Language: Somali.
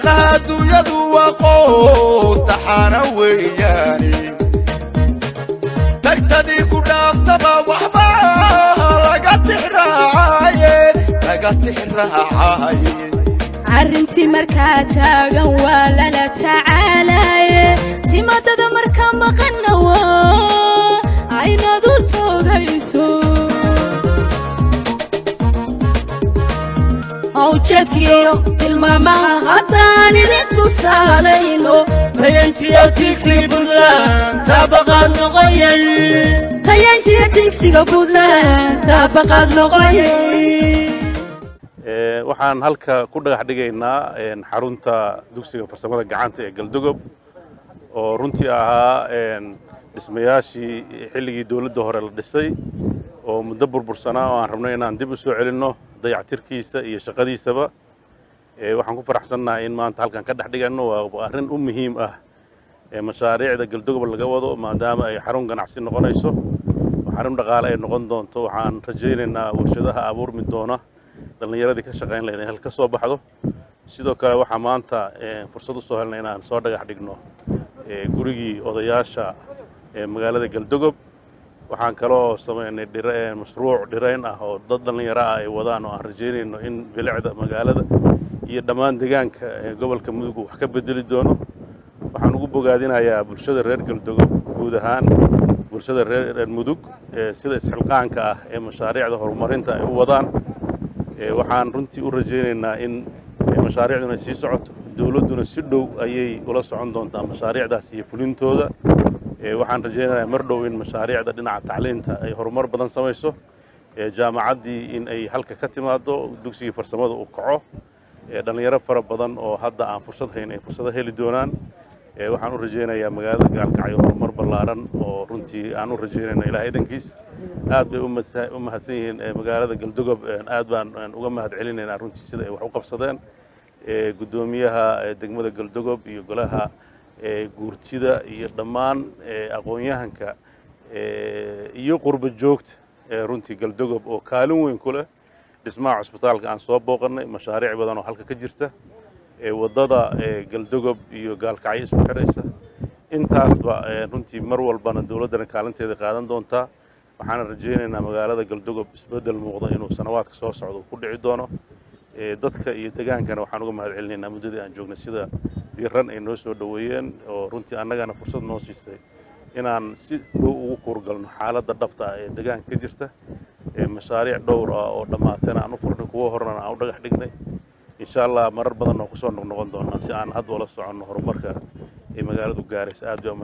macnaha adduunyadu waa qowtaxaana weeyaani tagtadii ku dhaaftaba waxba laga tixraacaye laga tixraacaye arrintii markaa taagan waa lala tacaalaye timadada markaa maqanna waa aynadu toogayso hawjadkiyo tilmaamaha haddaan idin tusaalayno tayantiyo tiigsiga buntland taabaqaad noqoyay tayayntiyo tigsiga buntland taabaqaad noqoyay waxaan halka ku dhagax dhigaynaa xarunta dugsiga farsamada gacanta ee galdogob oo runtii ahaa dhismayaashii xilligii dowladda hore la dhisay oo muddo burbursanaa oo aan rabno inaan dib u soo celinno dayactirkiisa iyo shaqadiisaba waxaan ku faraxsannahay in maanta halkan ka dhex dhiganno waa arrin u muhiim ah mashaariicda galdogob laga wado maadaama ay xarun ganacsi noqonayso xarun dhaqaale ay noqon doonto waxaan rajaynaynaa warshadaha abuurmi doona dhallinyaradii ka shaqayn lahayd in hal ka soo baxdo sidoo kale waxaa maanta fursad u soo helnay inaan soo dhagax dhigno gurigii odayaasha magaalada galdogob waxaan kaloo samaynay mashruuc dhirayn ah oo dad dhallinyaro ah ay wadaan oo aan rajaynayno in bilicda magaalada iyo dhammaan deegaanka gobolka mudug wax ka bedeli doono waxaan ugu bogaadinayaa bulshada reer galdogob guud ahaan bulshada reer mudug sida isxilqaanka ah ee mashaariicda horumarinta ay u wadaan waxaan runtii u rajaynaynaa in mashaariicduna sii socoto dowladduna si dhow ayay ula socon doontaa mashaariicdaas iyo fulintooda waxaan rajaynayaa mar dhow in mashaariicda dhinaca tacliinta ay horumar badan samayso jaamacaddii in ay halka ka timaado dugsigii farsamada uu kaco dhallinyaro fara badan oo hadda aan fursad hayn ay fursado heli doonaan waxaan u rajaynayaa magaalada gaalkacyo horumar ballaaran oo runtii aan u rajaynayno ilaah idankiis aad bay u mahadsan yihiin magaalada galdogob aad baan uga mahad celinaynaa runtii sida ay wax u qabsadeen guddoomiyaha degmada galdogob iyo golaha guurtida iyo dhammaan aqoon-yahanka iyo qurba joogta runtii galdogob oo kaalin weyn ku leh dhismaha cusbitaalka aan soo booqannay mashaariic badan oo halka ka jirta waddada galdogob iyo gaalkacyo isku xidhaysa intaasba runtii mar walbana dowladdana kaalinteeda qaadan doontaa waxaana rajaynaynaa magaalada galdogob isbeddel muuqda inuu sanawaadka soo socdo ku dhici doono dadka iyo degaankana waxaan uga mahad celinaynaa muddadii aan joognay sida diiran ay noo soo dhoweeyeen oo runtii annagana fursad noo siisay inaan si dhow ugu kuurgalno xaaladda dhabta ah ee degaanka ka jirta mashaariic dhowr ah oo dhammaatayna aan u furnay kuwo horena aan u dhagax dhignay insha allah marar badan oo kusoo noqnoqon doonaa si aan hadda ula soconno horumarka ay magaaladu gaaraysa aad bay